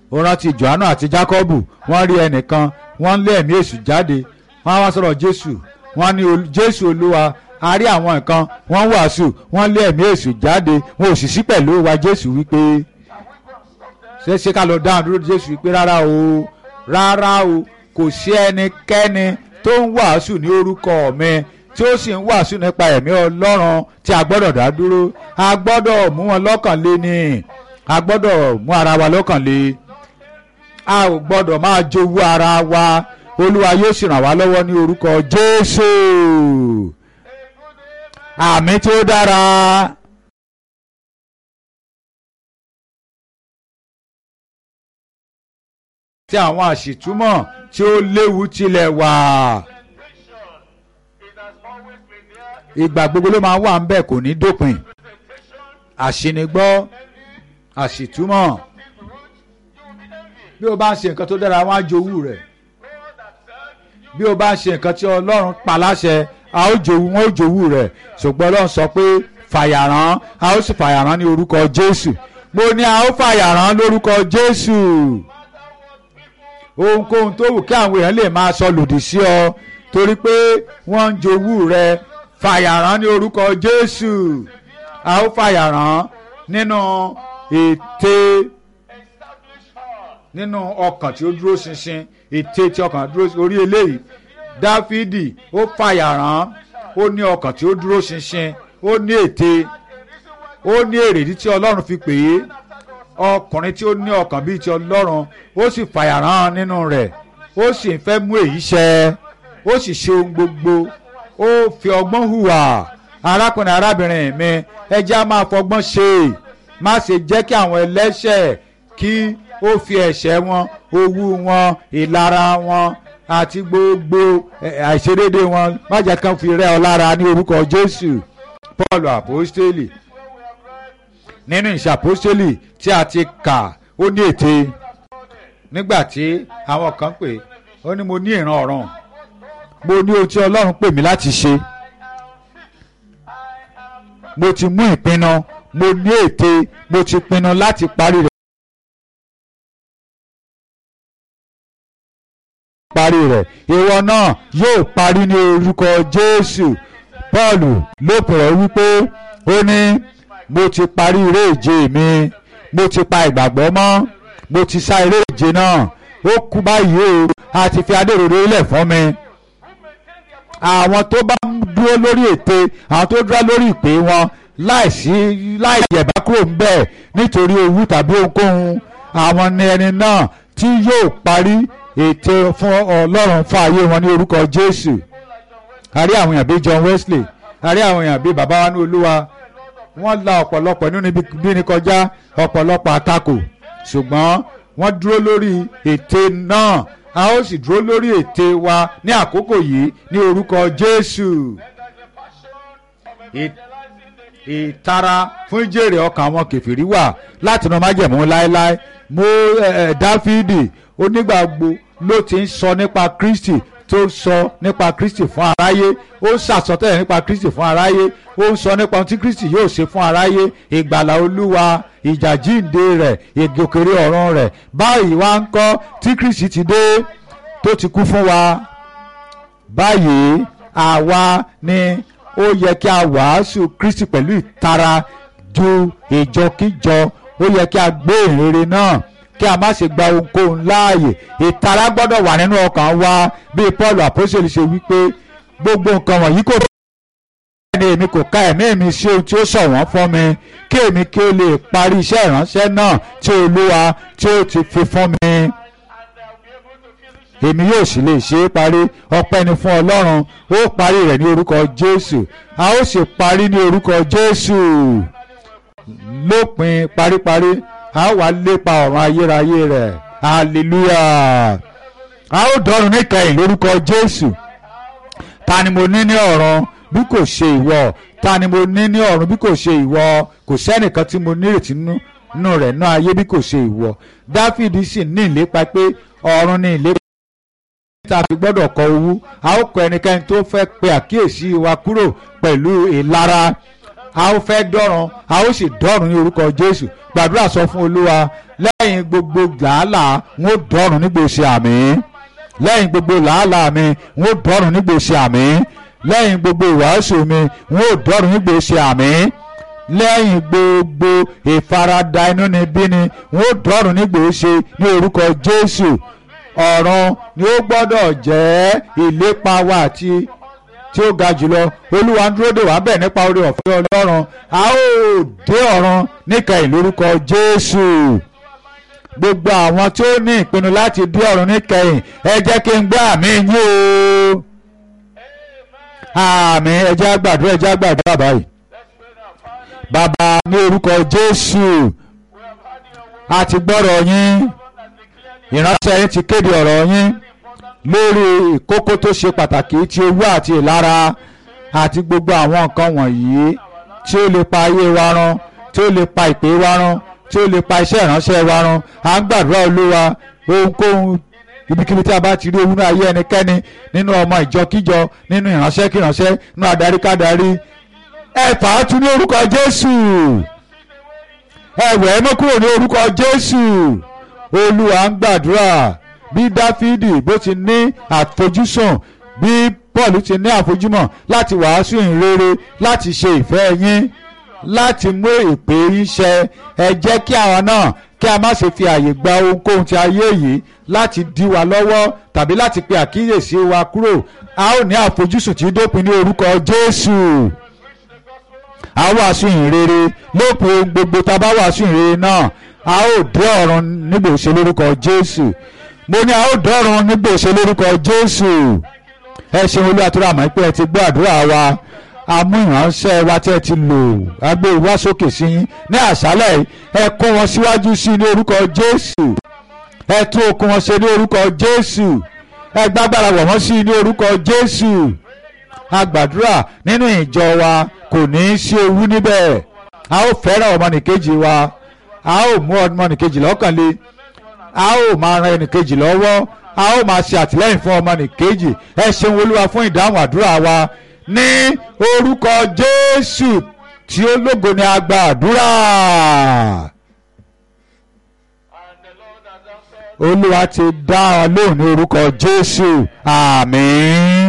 ó rántí johannu àti jacob wọ́n rí ẹnìkan wọ́n lé ẹ̀mí èṣù jáde wọ́n á wá sọ̀rọ̀ jésù wọ́n ní Ol- jésù olúwa a rí àwọn nǹkan wọ́n wàásù wọ́n lé ẹ̀mí èṣù jáde wọn ò sì sí pẹ̀lú wa jésù wípé ṣé ṣé ká lọ dáhùn dúró jésù wípé rárá o rárá o kò sí ẹnikẹ́ni tó ń wàásù ní orúkọ mi tí ó sì ń wàásù nípa ẹ̀mí ọlọ́run tí a gbọ́dọ̀ dá dúró a gbọ́dọ̀ mú wọn lọ́kàn lé ní a gbọ́dọ̀ mú ara wa lọ́kàn lé a ò gbọ́dọ̀ máa jowú ara wa olúwa yóò sì ràn wá lọ́wọ́ ní orúkọ jésù àmì tí ó dára. tí àwọn àṣìtúmọ̀ tí ó léwu tilẹ̀ wà. It has always been there. ìgbà gbogbo ló máa wà ń bẹ̀ kò ní dópin. àṣìnigbọ́ àṣìtúmọ̀ bí o bá ń ṣe nǹkan tó dára wọ́n á jowú rẹ̀ bí o bá ń ṣe nǹkan tí ọlọ́run pa láṣẹ a ó jowú wọn ó jowú rẹ̀ ṣùgbọ́n ọlọ́run sọ pé fàyàrán a ó sì fàyàrán ní orúkọ jésù mo ní a ó fàyàrán lórúkọ jésù ohunkóhun tó wù kí àwọn èèyàn lè máa sọ lòdì sí ọ torí pé wọ́n ń jowú rẹ fàyàrán ní orúkọ jésù a ó fàyàrán nínú ète nínú ọkàn tí ó dúró ṣinṣin ète tí ọkàn dúró orí eléyìí dáfídì ó fàyàrán ó ní ọkàn tí ó dúró ṣinṣin ó ní ète ó ní èrèdí tí ọlọ́run fi pè é ọkùnrin tí ó ní ọkàn bíi ti ọlọ́run ó sì fàyàrán nínú rẹ̀ ó sì fẹ́ mú èyí ṣẹ ó sì ṣe ohun gbogbo ó fi ọgbọ́n hùwà arákùnrin arábìnrin mi ẹ jẹ́ á máa fọgbọ́n ṣe má ṣe jẹ́ kí àwọn ẹlẹ́ṣẹ̀ kí ó fi ẹ̀ṣẹ̀ wọn owú wọn ìlara wọn àti gbogbo ẹ̀, àìṣedéédé wọn má jẹ́ kí wọ́n fi rẹ́ ọ lára ní orúkọ jésù paul apostoli nínú ìṣàpọ́sítélì tí a ti kà ó ní ète nígbà tí àwọn kan pè ó ní mo ní ìran ọ̀run mo ní ohun tí ọlọ́run pè mí láti ṣe mo ti mú ìpinnu mo ní ète mo ti pinnu láti parí rẹ̀. parí rẹ̀ ìwọ náà yóò parí ní orúkọ jésù paul lópin rẹ̀ wípé ó ní mo ti parí eré ìje mi mo ti pa ìgbàgbọ́ mọ́ mo ti sá eré ìje náà ó kú báyìí o a ti fi adéròrò ilẹ̀ fún mi àwọn tó bá ń dúró lórí ète àwọn tó dúró lórí ìpè wọn láìsí láì yẹ̀bá kúrò ń bẹ̀ nítorí owú tàbí ohunkóhun àwọn ni ẹni náà tí yóò parí ète fún ọlọ́run fún ayé wọn ní orúkọ jésù a rí àwọn èèyàn bíi john wesley a rí àwọn èèyàn bíi bàbá wa ní olúwa wọ́n la ọ̀pọ̀lọpọ̀ nínú ibi bíni kọjá ọ̀pọ̀lọpọ̀ àtakò ṣùgbọ́n wọ́n dúró lórí ète náà a ó sì dúró lórí ète wa ní àkókò yìí ní orúkọ jésù Ì- ìtara fún ìjèrè ọkàn àwọn kẹfìrí wà láti inú májẹ̀mú láéláé mo ẹ, ẹ, dáfídì onígbàgbó ló ti ń sọ nípa kristi tó sọ nípa kristi fún aráyé ó ń sàsọtẹ́lẹ̀ nípa kristi fún aráyé ó ń sọ nípa ohun tí kristi yóò ṣe fún aráyé ìgbàlà olúwa ìjà jíǹde rẹ̀ ìgòkèrè ọ̀run rẹ̀ báyìí wá ń kọ́ tí kristi ti dé tó ti kú fún wa báyìí àwa ni ó yẹ kí a wàásù kristi pẹ̀lú ìtara ju ìjọkíjọ ó yẹ kí a gbé ìrere náà kí a má ṣe gba ohunkóhun láàyè ìtara gbọ́dọ̀ wà nínú ọkàn wa bí paul àpọ́sẹ̀lì ṣe wípé gbogbo nǹkan wọ̀nyí kò ni èmi kò ka ẹ̀mí mi sí ohun tí ó ṣọ̀wọ́n fún mi kí èmi kí ó lè parí iṣẹ́ ìránṣẹ́ náà tí olúwa tí ó ti fi fún mi èmi yóò sì lè ṣe é parí ọpẹ́ ni fún ọlọ́run ó parí rẹ̀ ní orúkọ jésù a ó sì parí ní orúkọ jésù lópin paríparí a ó wá lépa ọ̀run ayérayé rẹ̀ hallelujah a ó dọ́run níkẹyìn lórúkọ jésù ta ni mo ní ní ọ̀run bí kò ṣe ìwọ ta ni mo ní ní ọ̀run bí kò ṣe ìwọ kò sẹ́nìkan tí mo nírètí nínú rẹ̀ náà ayé bí kò ṣe ìwọ dáfídì sì ní ìlépa pé ọ̀run ní ìlépa tá a fi gbọ́dọ̀ kọ owú a ó kọ ẹnikẹ́ni tó fẹ́ pe àkíyèsí wa kúrò pẹ̀lú ìlara a ó fẹ́ dọ́run a ó sì dọ́run ní orúkọ jésù gbàdúrà sọ fún olúwa lẹ́yìn gbogbo làálàá n ó dọ́run nígbèsè àmì lẹ́yìn gbogbo làálàá mi n ó dọ́run nígbèsè àmì lẹ́yìn gbogbo ìwàásù mi n ó dọ́run nígbèsè àmì lẹ́yìn gbogbo ìfaradà inú ni bí ni n ó dọ́run nígbèsè ní orúkọ jésù ọ̀run ni ó gbọ́dọ̀ jẹ́ ìlépa wa àti tí ó ga jùlọ olúwa ń dúró dè wá bẹ́ẹ̀ nípa oore ọ̀fẹ́ ọlọ́run a ó dé ọ̀run níkẹyìn lórúkọ jésù gbogbo àwọn tí ó ní ìpinnu láti dé ọ̀run níkẹyìn ẹ jẹ́ kí n gbé àmì yín o àmì ẹ jẹ́ á gbàdúrà ẹ jẹ́ á gbàdúrà báyìí bàbá ní orúkọ jésù a ti gbọ́rọ̀ yín ìránṣẹ́ yín ti kéde ọ̀rọ̀ yín lórí ìkókó tó ṣe pàtàkì tí owó àti ìlara àti gbogbo àwọn nǹkan wọ̀nyí tí ó lè pa ayé wa run tí ó lè pa ìpè wa run tí ó lè pa iṣẹ́ ìránṣẹ́ wa run à ń gbàdúrà olúwa ohunkóhun ibikíbi tí a bá ti rí owó ní ayé ẹnikẹ́ni nínú ọmọ ìjọkíjọ nínú ìránṣẹ́ kíránṣẹ́ nínú adarí kádarí ẹ fà á tún ní orúkọ jésù ẹ wẹ̀ ẹ́ mọ́ kúrò ní orúkọ jésù olúwa ń gbàdúrà bí dáfídì bó ti ní àfojúsùn bí paul ti ní àfojúmọ̀ láti wàásù ìrere láti ṣe ìfẹ́ yín láti mú ìpè yín ṣẹ ẹ jẹ́ kí àwa náà kí a má ṣe fi àyè gba ohunkóhun ti ayé yìí láti dí wa lọ́wọ́ tàbí láti pe àkíyèsí wa kúrò a ó ní àfojúsùn tí dópin ní orúkọ jésù a wàásù ìrere lópin ohun gbogbo tá a bá wàásù ìrere náà a ó dé ọ̀run nígbà òṣè lórúkọ jésù mo ní a ó dọ́run nígbà òṣè lórúkọ jésù ẹ ṣeun olú àtúrà àmọ́ pé ẹ ti gbọ́ àdúrà wa amú ìránṣẹ́ wa tí ẹ ti lò agbé wá sókè sí yín ní àṣálẹ̀ ẹ kó wọn síwájú sí ní orúkọ jésù ẹ tún okun wọn ṣe ní orúkọ jésù ẹ gbágbára wọ̀ wọ́n sí ní orúkọ jésù agbàdúrà nínú ìjọ wa kò ní í sí owú níbẹ̀ a ó fẹ́ràn ọmọnìkejì wa a ó mú ọmọnìkejì lọ́kàn le a ó máa ran ẹnìkejì lọ́wọ́ a ó máa ṣe àtìlẹ́yìn fún ọmọnìkejì ẹ ṣeun olúwa fún ìdáhùn àdúrà wa ní orúkọ jésù tí ó lógo ni a gba àdúrà And the Lord has answered. olúwa ti dá ọ lóhùn ní orúkọ jésù àmín.